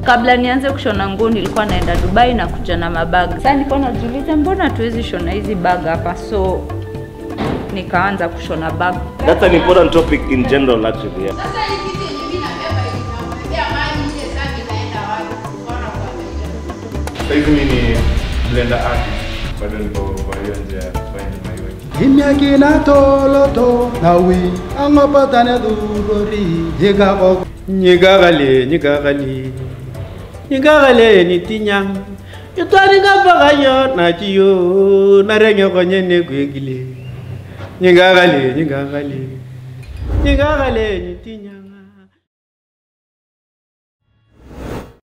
Kabla nianze kushona nguo nilikuwa naenda Dubai na kuja na mabag. Sasa nilikuwa najiuliza mbona tuwezi shona hizi bag hapa, so nikaanza kushona bag. That's an important topic in general actually. Yeah. Sasa hii kitu yenye mimi nabeba inamwekea maji nje sasa inaenda wapi? Mbona kwa ajabu? Sasa hivi mimi ni blender artist. Bado niko kwa hiyo njia ya find my way. Himyakina toloto nawi angopatane dugori yigabo nyigagale nyigagale nyigagale nitinyang itwani kapakayo nachiyo narenge konye negwegile nyigagale nyigagale nyigagale nitinyang